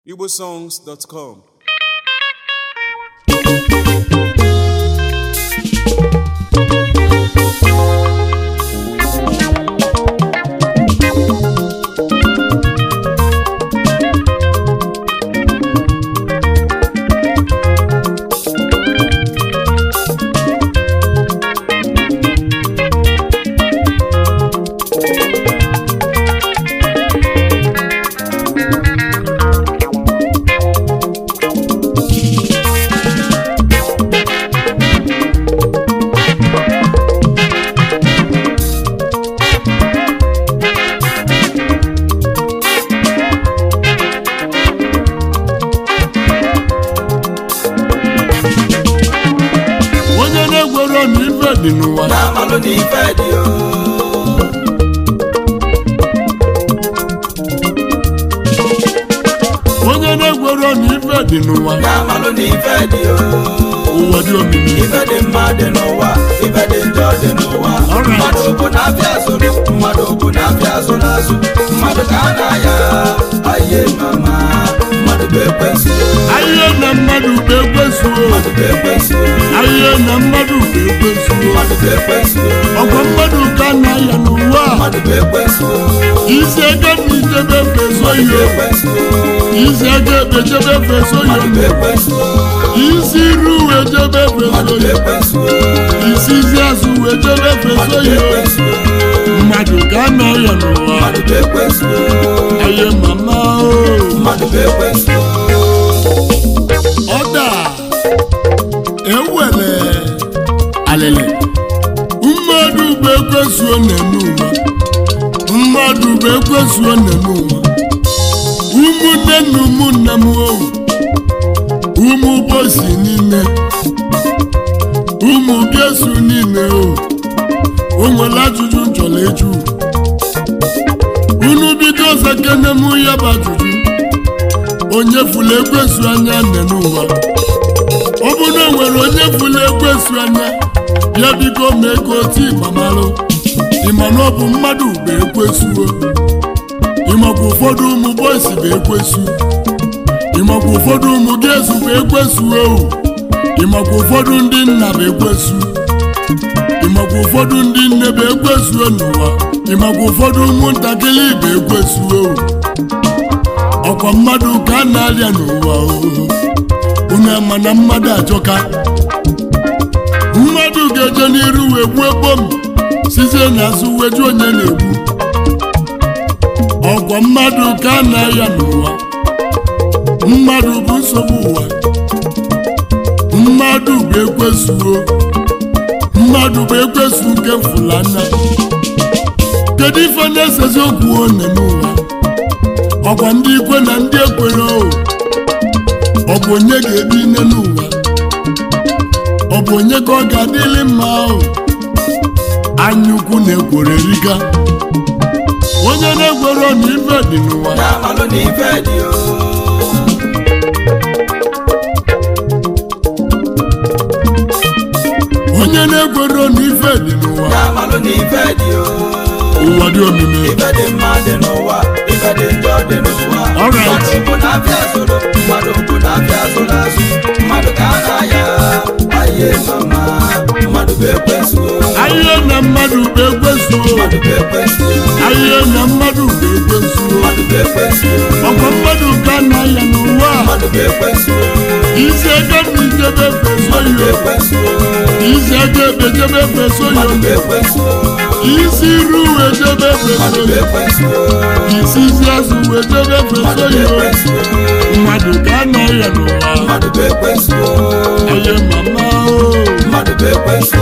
igbosongs.com onye na-egwero na ife dị n'ụwa na-amalụ n'ife dị o onye na-egwero na ife dị n'ụwa na-amalụ n'ife dị o ụwa dị omimi ife dị mma dị n'ụwa ife dị njọ dị n'ụwa Alright. mmadụ bụ na-abịa azụrụ mmadụ bụ na-abịa azụ n'azụ mmadụ ka a na-aya aye mama mmadụ bụ ekwensu ahịhịa na mmadụ bụ ekwesuo mmadụ bụ ekwensu ahịhịa na mmadụ bụ ekwesuo mmadụ bụ ekwensu ọgwa mmadụ ka na-aya n'ụwa a. mmadụ bụ ekwensu isi ego na ijebe feso mmadụ bụ yo ekwensu isi ego ekpechebe feso mmadụ bụ yo ekwensu isi iru wee jebe mmadụ feso bụ yo ekwensu isi isi azụ wee jebe feso mmadụ bụ yo ekwensu mmadụ ka na-aya n'ụwa mmadụ bụ ekwensu aye mama o mmadụ bụ ekwensu ọda ewere alịlị mmadụ bụ ekwesuo n'eme ụwa mmadụ bụ ekwesuo n'eme ụwa ụmụnne na ụmụnne m owu ụmụ bosi niile ụmụ biesu niile o o nwere ajụjụ m chọrọ ịjụ unu bido zakene m ya bụ ajụjụ onye fụlụ ekwesu anya nne n'ụwa ọ bụrụ na o nwere onye fụlụ ekwesu anya ya biko mee ka otu ịgbamalụ ịma na ọ bụ mmadụ bụ ekwesuo ịmakwa ụfọdụ ụmụ bọysi bụ ekwesu ịmakwa ụfọdụ ụmụ gezu bụ ekwesuo ịmakwa ụfọdụ ndị nna bụ ekwesu ịmakwa ụfọdụ ndị nne bụ ekwesuo n'ụwa ịmakwa ụfọdụ ụmụntakịrị bụ ekwesuo ọkwa mmadụ ka a na-arịa n'ụwa oo. unu ama na mmadụ ajọka mmadụ ga-eje n'iru wee gbuo bom sizie n'azụ weju onye na-egbu ọkwa mmadụ ka a na-arịa n'ụwa mmadụ bụ nsogbu ụwa mmadụ bụ ekwesuo mmadụ bụ ekwesu nke mfụlanya kedu ife na-esezi okwu one n'ụwa ọkwa ndị ikwe na ndị ekwere o ọ bụ onye ga-ebi nne n'ụwa ọ bụ onye ka ọ ga-adịrị mma o anya ukwu na-ekwere riga onye na-ekwere na ife dị n'ụwa na-amalụ n'ife dị o onye na-ekwere na ife dị n'ụwa na-amalụ n'ife dị o ụwa dị omimi ife dị mma dị n'ụwa ife dị njọ dị n'ụwa Alright. mmadụ bụ na-abịa azụrụ mmadụ bụ na-abịa azụ n'azụ mmadụ ka a na-aya aye mama mmadụ bụ ekwensu ahịhịa na mmadụ bụ ekwesuo mmadụ bụ ekwensu ahịhịa na mmadụ bụ ekwesuo mmadụ bụ ekwensu ọkwa mmadụ ka na-aya n'ụwa a. mmadụ bụ ekwensu isi ego na ijebe feso mmadụ bụ yo ekwensu isi ego ekpechebe feso mmadụ bụ yo ekwensu isi iru wee jebe feso mmadụ bụ yo ekwensu isi isi azụ wee jebe mmadụ feso bụ yo ekwensu mmadụ ka a na-arịa n'ụwa mmadụ bụ ekwensu aye mama o mmadụ bụ ekwensu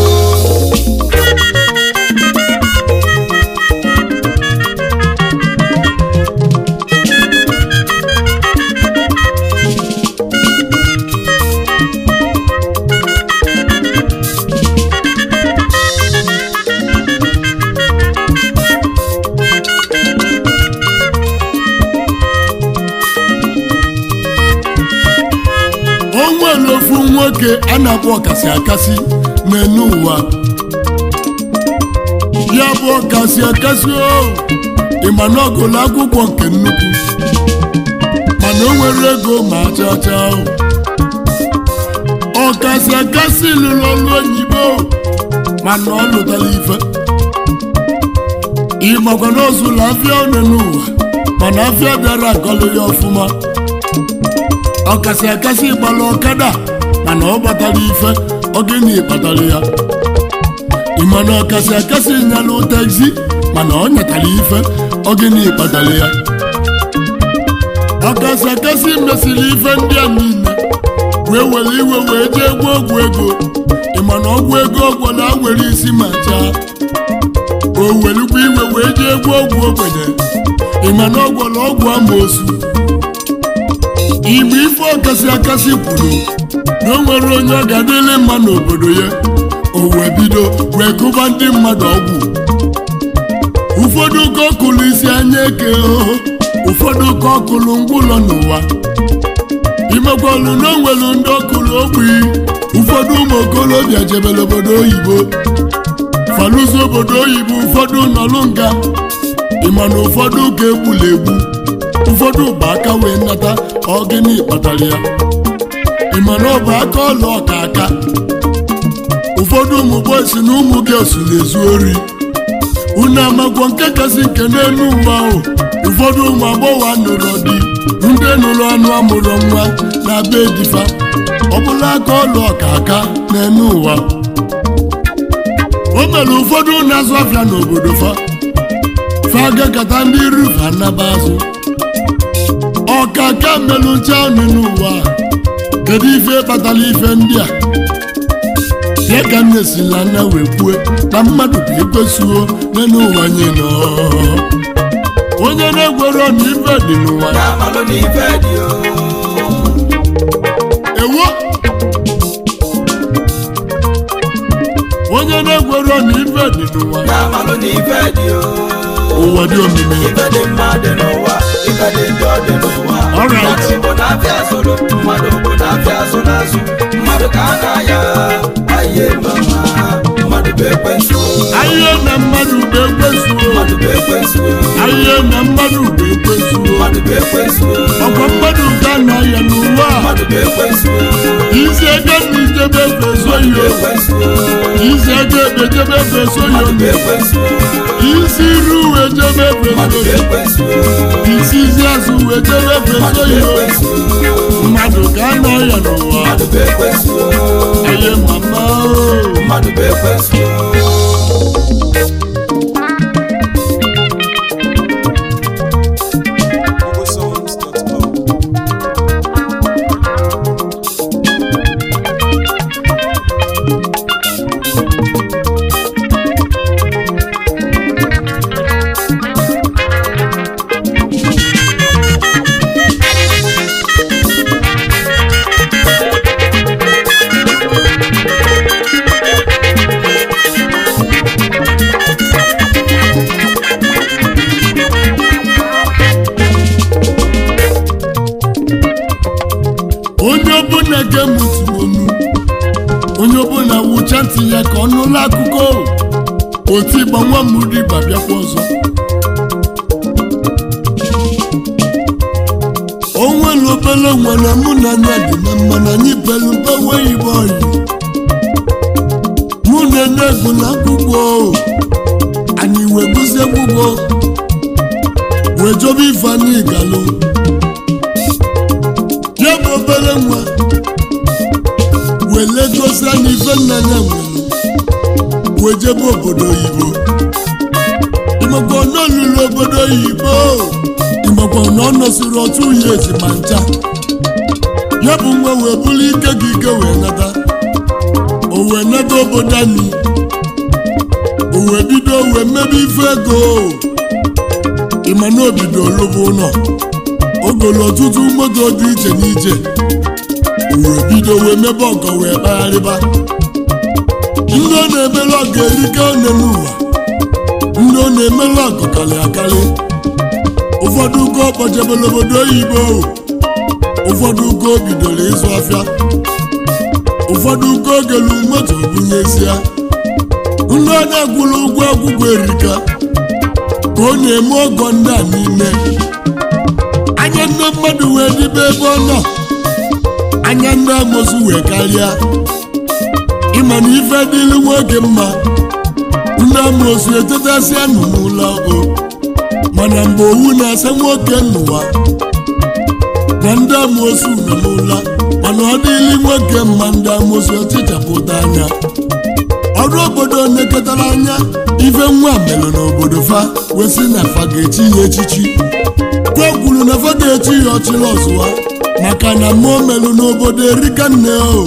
o nwere ofu nwoke a na-akpọ ọkasị akasị n'enu ụwa ya bụ ọkasị akasị o ịma na ọ gụrụ akwụkwọ nke nnukwu mana o nwere ego ma chacha ọkasị akasị lụrụ ọrụ oyibo mana ọ lụtara ife ịmakwa na ozulu afịa one n'ụwa mana afịa bịara agọlụ ya ọfụma ọkasị akasị gbara ọkada mana ọ gbatara ife ogini kpatara ya ịmana ọkasị akasị nyalụ taxi mana ọ nyetara ife ogini kpatara ya ọkasị akasị mesịrị ife ndị a niile wee were iwe wee jee gwa ọgwụ ego ịmana ọgwụ ego ọgwụla were isi ma chaa o welukwa iwe wee jee gwa ọgwụ ogbenye ịmana ọgwụla ọgwụ amoosu igbe ife ọkasị akasị kwuru na o nwere onye ọ ga-adịrị mma n'obodo ya o wee bido wee kụba ndị mmadụ ọgwụ ụfọdụ ka ọkụlụ isi anya eke oho ụfọdụ ka ọkụlụ ngwụlọ n'ụwa imekwalụ na o nwere ndị ọkụlụ ogbi ụfọdụ ụmụ okorobịa jebere obodo oyibo falụzi obodo oyibo ụfọdụ nọlụ nga ịma na ụfọdụ ka egbula egbu ụfọdụ bụ aka wee nata ọgịnị kpatara ya ịma na ọ bụ aka ọla ọka aka ụfọdụ ụmụ bọysi na ụmụ gịọsụ na-ezu ori unu amagwọ nke kasị nke n'elu ụwa ahụ ụfọdụ ụmụ agbọghọ nụrụ di ndị nụrụ ọnụ amụrụ nwa na be difa ọbụla aka ọlụ ọka aka n'elu ụwa o mere ụfọdụ na-azụ afịa n'obodo fa fa gakọta ndị rufa naba azụ ọka ka melụ nche ọnụ n'ụwa kedu ife kpatara ife ndị a ya ka m na-esila nna wee kwue na mmadụ bụ ekwesịo n'elu ụwa anyị nọ onye na-egwero na ife dị n'ụwa ya malụ n'ife dị o ewo onye na-egwero na ife dị n'ụwa ya malụ n'ife dị o ụwa dị omimi ife dị mma dị n'ụwa ife dị njọ dị n'ụwa Alright. mmadụ bụ na-afịa zụrụ mmadụ bụ na-afịa azụ n'azụ mmadụ ka a na-aya aye mama mmadụ bụ ekwensu ahịa na mmadụ bụ ekwesịo mmadụ bụ ekwensu ahịa na mmadụ bụ ekwesịo mmadụ bụ ekwensu ọkwa mmadụ ka na ya n'ụwa a. mmadụ bụ ekwensu isi ego na ijebe efeso mmadụ bụ yo ekwensu isi ego ejebe efeso yo mmadụ bụ ekwensu isi iru wee jebe mmadụ efeso bụ yo ekwensu isi isi azụ wee jebe efeso mmadụ bụ yo ekwensu mmadụ ka na ya n'ụwa mmadụ bụ ekwensu aye mama o. mmadụ bụ ekwensu GoogleSongs.com. onye ọbụla ga-emutu onu onye ọbụla wụcha ntị ya ka ọ nụla akụkọ otu ịgba nwa m riba bịakwa ọzọ o nwere obere nwere mụ na anya dị na mma na anyị belu mgbanwe igbo oyi mụ na enegwu na akwụkwọ anyị wee gụzie akwụkwọ wee jobe ifeanyị galụ ya bụ obere nwa wele gosi anyị ife nna ya nwere wee jebe obodo oyibo ịmakwa na ọ lụrụ obodo oyibo ịmakwa na ọ nọsiri otu ya ezi ma ncha ya bụ nwa wee bụrụ ike gị ike wee nata o wee nata obodo anyị o wee bido wee mebe ife ego ịma na obido lụba ụlọ ogolo ọtụtụ moto dị iche n'iche wee bido wee mebe ọgọ wee kpagharịba ndị ọ na-emere ọgọ erike one n'ụwa ndị ọ na-emere ọgọ karị akarị ụfọdụ ugo kpọjebere obodo oyibo ụfọdụ ugo bidoro ịzụ afịa ụfọdụ ugo gelu moto bunyesia ndị ọ na-akwụrụ ụgwọ akwụkwọ erika ka ọ na-eme ọgọ ndị a n'ime anya ndị mmadụ wee dibe ebe ọ nọ anya ndị amosu wee karịa ịma na ife dịrị nwoke mma ndị amosu etetasịa nụ n'ụlọ o mana mgbe owu na-asa nwoke n'ụwa na ndị amosu nọ n'ụlọ mana ọ dịrị nwoke mma ndị amosu ọchịchapụta anya ọrụ obodo nekọtara anya ife nwa melụ n'obodo fa wesị na fa ga-echi ya echichi kwa kwuru na fa ga-echi ya ọchịrị ọzụwa maka na mmụọ melụ n'obodo erika nne o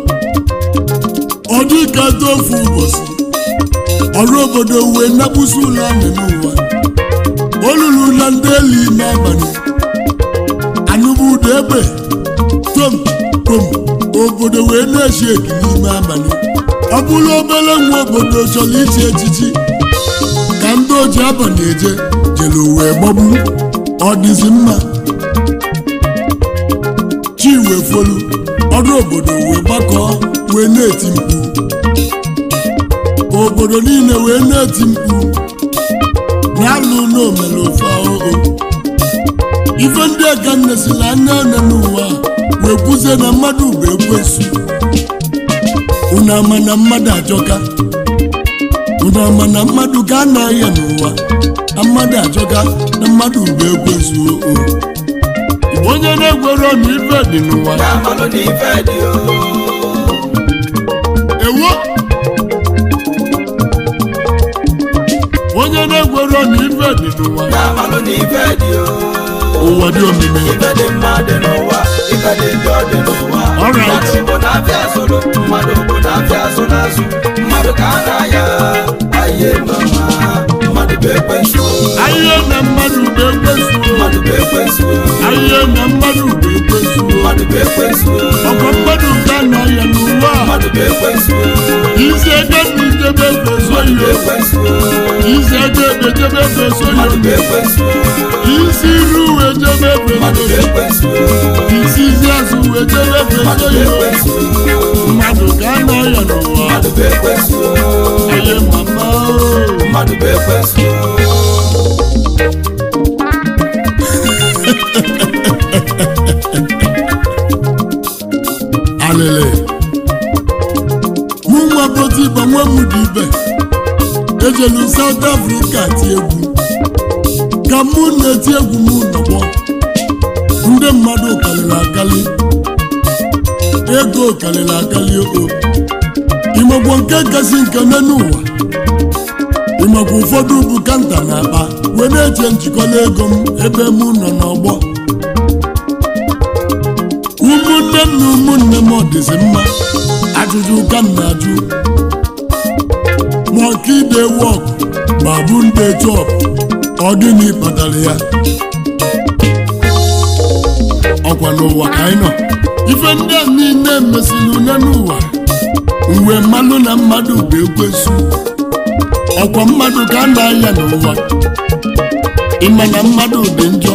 ọ dị ka tofu ụbọchị ọrụ obodo wee nakpusi ụlọ anị n'ụwa olulu na ndị eli n'abalị anụbụ ụda egbe tom tom obodo wee na-echi eki n'ime abalị ọ bụrụ obere nwa obodo chọrọ ichi echichi ka ndị oji abalị eje jere wee gbagbu ọ dịzi mma chi wee folu ọrụ obodo wee gbakọọ wee na-eti mkpu obodo niile wee na-eti mkpu na-alụ n'omere ofe ahụhụ ife ndị aka nnesila anya anya n'ụwa wee kwuzie na mmadụ bụ ekwensu unu ama na mmadụ ajọka unu ama na mmadụ ka a na-ahịa n'ụwa na mmadụ ajọka na mmadụ bụ ekwensu o Igbo onye na-egwero na ife dị n'ụwa ya malụ na ife dị o ewo onye na-egwero na ife dị n'ụwa ya malụ na ife dị o ụwa dị omimi ife dị mma dị n'ụwa ife dị njọ dị n'ụwa Alright. mmadụ bụ na-abịa azụrụ mmadụ bụ na-abịa azụ n'azụ mmadụ ka a na-aya aye mama mmadụ bụ ekwensu ahịhịa na mmadụ bụ ekwensu mmadụ bụ ekwensu ahịhịa na mmadụ bụ ekwensu mmadụ bụ ekwensu ọkwa mmadụ ka na-ahịa n'ụwa mmadụ bụ ekwensu isi ego na ijebe efeso mmadụ bụ yo ekwensu isi ego ebejebe efeso mmadụ bụ yo ekwensu isi iru wee jebe mmadụ bụ efeso ekwensu isi izi azụ wee jebe mmadụ efeso bụ yo ekwensu mmadụ ka na-ahịa n'ụwa mmadụ bụ ekwensu aye mama o. mmadụ bụ ekwensu alele mụ nwa botiba nwa m dị ibe ejelu South Africa ti egwu ka mụ na-eti egwu m nọgbọ ndị mmadụ karịrị akali ego karịrị akali o imegbo nke kasị nke n'ụwa imegbo ụfọdụ bụ kanta na akpa wee na-eche njikọla ego m ebe mụ nọ n'ọgbọ ụmụnne m na ụmụnne m ọ dịzi mma ajụjụ ka m na-ajụ ma ọka ide wọk ma bụ ndị chọp ọ gịnị kpatara ya ọkwa n'ụwa ka anyị nọ ife ndị a niile mesịrị une n'ụwa mgbe mmanụ na mmadụ bụ ekwesu ọkwa mmadụ ka a na-aya n'ụwa ịma na mmadụ dị njọ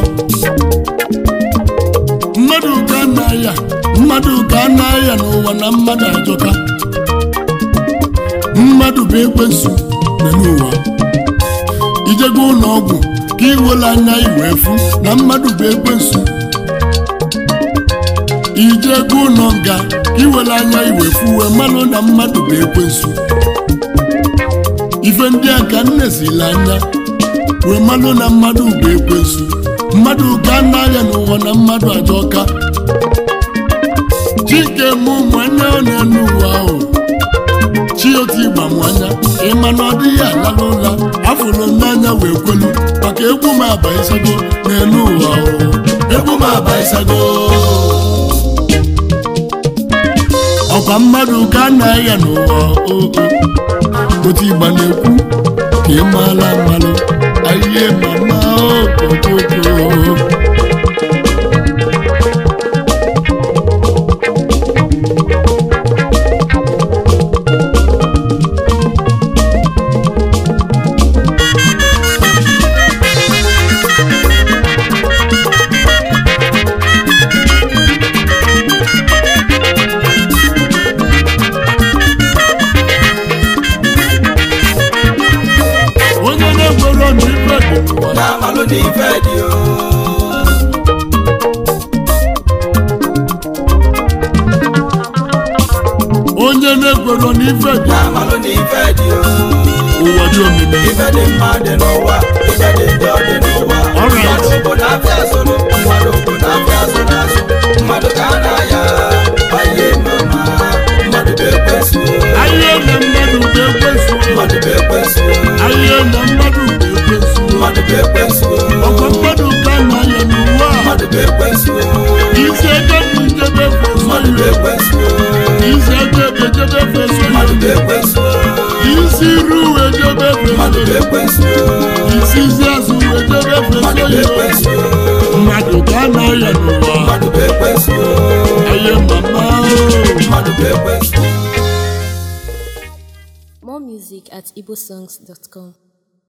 mmadụ ka a na-aya mmadụ ka a na-aya n'ụwa na mmadụ ajọka mmadụ bụ ekwensu na n'ụwa ijego ụlọ ọgwụ ka iwere anya iwe fụ na mmadụ bụ ekwensu ijego ụlọ nga ka iwere anya iwe fụ wee mmanụ na mmadụ bụ ekwensu ife ndị a ka nne sila anya wee mmanụ na mmadụ bụ ekwensu mmadụ ka a na-aya n'ụwa na mmadụ ajọka chike mụ nwanne ọ na-enu ụwa ahụ chioti ịgba m anya ịma na ọ dịghị alala ụla afụrụ m n'anya wee kwelu maka egwu m abaisago na-enu ụwa ahụ egwu m abaisago ọkwa mmadụ ka a na-aya n'ụwa oo otu ịgba na-ekwu ka ị maala mmalụ ahịhịa mama okokoko onye na-egwero na ife dị n'ụwa ya malụ na ife dị o n'obodo na ife dị na-amalụ n'ife dị o ụwa dị omimi ife dị mma dị n'ụwa ife dị njọ dị n'ụwa Alright. mmadụ bụ na-afịa azụrụ mmadụ bụ na-afịa azụ n'azụ mmadụ ka a na-aya aye mama mmadụ bụ ekwensu ahịa na mmadụ ga-ekwesu mmadụ bụ ekwensu ahịa na mmadụ ga-ekwesu mmadụ bụ ekwensu ọkwa mmadụ ka na-aya n'ụwa a. mmadụ bụ ekwensu isi ego bụ njebe feso mmadụ bụ ire ekwensu isi ego bụ ejebe feso mmadụ bụ ire ekwensu isi iru wee jebe feso mmadụ bụ ire ekwensu isi isi azụ wee jebe mmadụ feso bụ ire ekwensu mmadụ ka na-aya n'ụwa mmadụ bụ ekwensu ahịa mama mmadụ bụ ekwensu More music at igbosongs.com.